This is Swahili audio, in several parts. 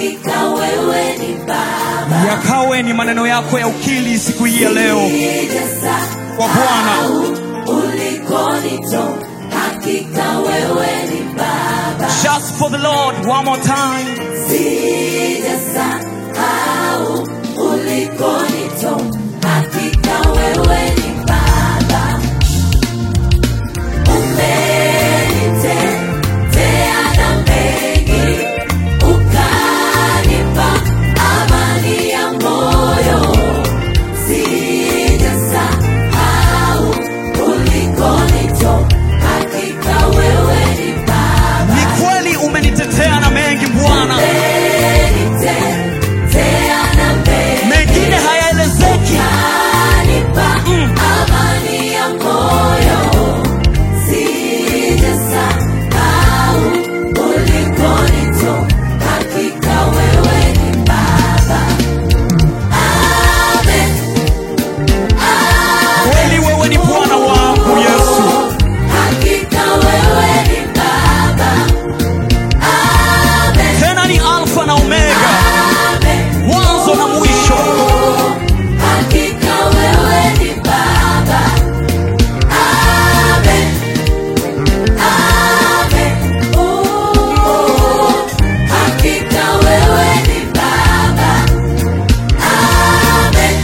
hakika wewe ni Baba. yakawe ni maneno yako ya ukili siku hii ya leo kwa Bwana. ulikonito, hakika wewe ni Baba. Just for the Lord, one more time. Sijasahau ulikonito, hakika wewe ni Baba. Umenitetea na mengi, ukanipa amani ya moyo. Sijasahau ulikonito, hakika wewe ni Baba. Ni kweli umenitetea na mengi Bwana, Umenitetea na mengi, mengine hayaelezeki. ukanipa amani ya moyo. Sijasahau ulikonitoa, hakika wewe ni Baba. Amen. Kweli wewe ni Bwana wangu Yesu, Hakika wewe ni Baba. Amen. tena ni Alfa na Omega, Amen. mwanzo na mwisho. Hakika wewe ni Baba. Amen. Amen. Oh, hakika wewe ni Baba. Amen.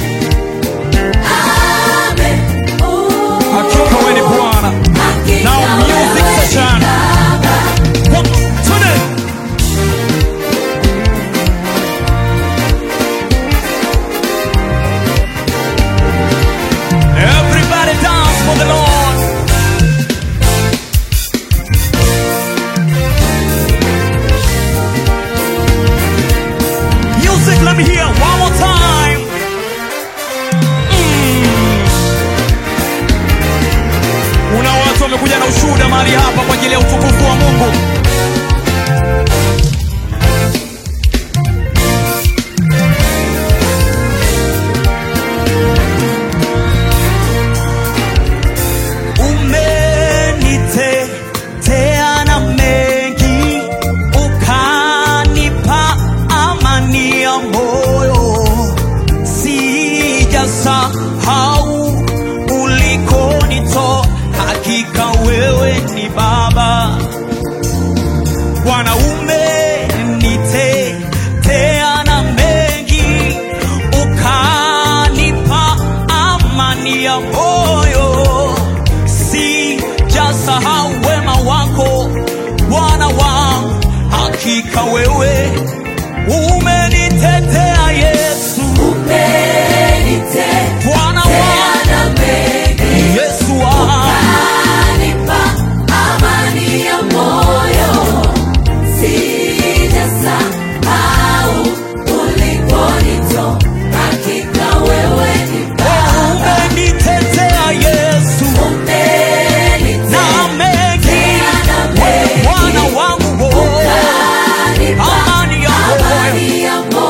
Amen. Oh, Hakika wewe ni Bwana. hakika Now music wewe ni session. Baba. One, two, three. Everybody dance for the Lord. Music, let me hear one more time. Mm. Kuna watu wamekuja na ushuhuda mahali hapa kwa ajili ya utukufu wa Mungu. Umenitetea na mengi, ukanipa amani ya moyo. Sijasahau ulikonitoa, hakika wewe ni Baba. Bwana umenitetea na mengi, ukanipa amani ya moyo. Sijasahau wema wako Bwana wangu, hakika wewe umenitetea Yesu, Umenitetea Bwana wangu na mengi, Yesu wangu. ukanipa amani ya moyo. Sijasahau ulikonitoa, hakika wewe ni Baba. Umenitetea Yesu na Umenitetea mengi, na wewe mengi, Bwana wangu, ukanipa amani ya moyo. amani ya moyo.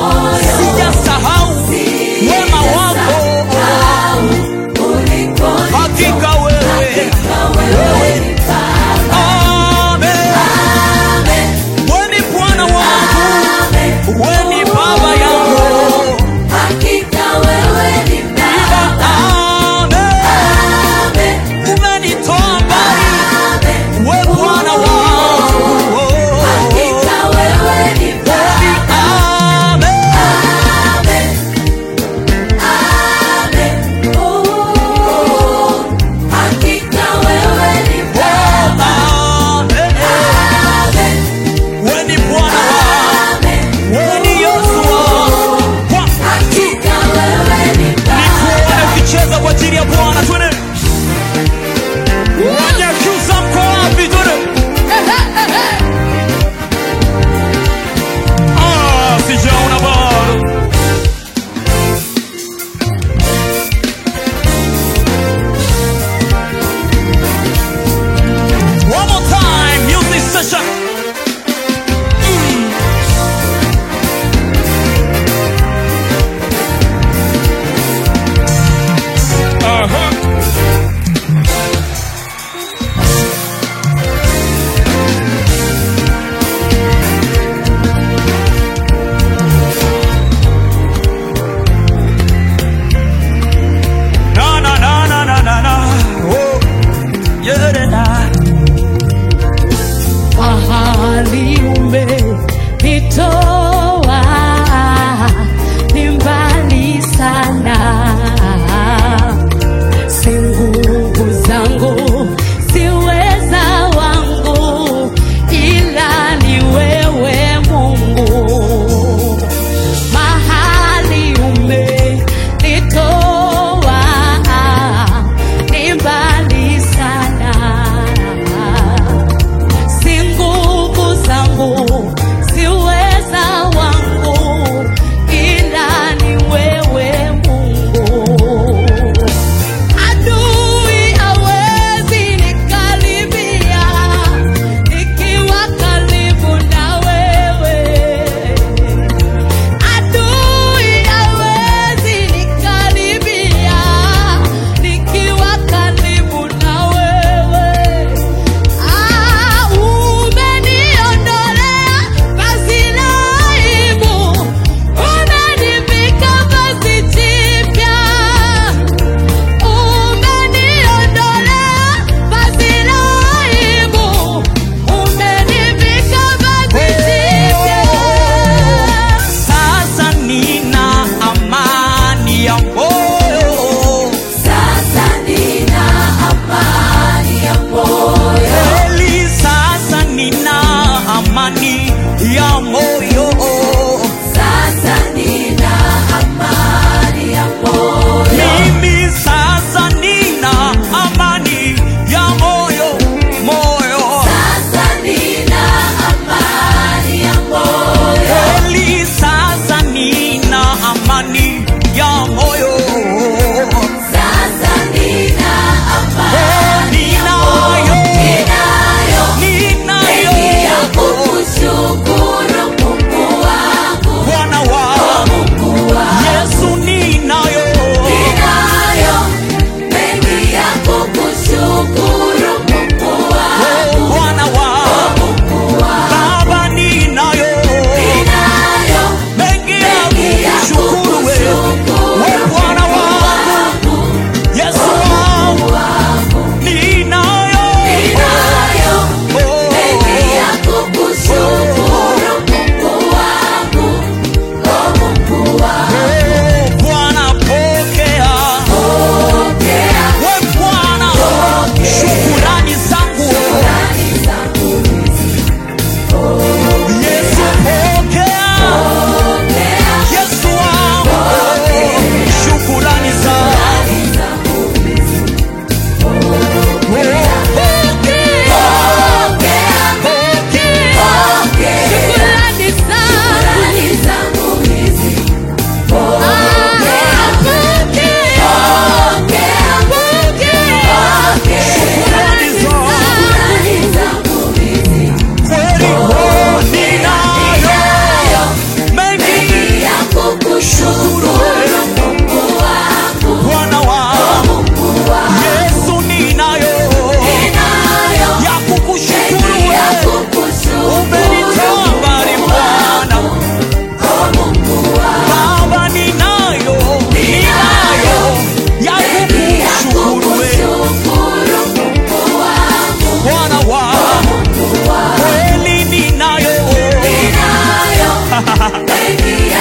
Wengi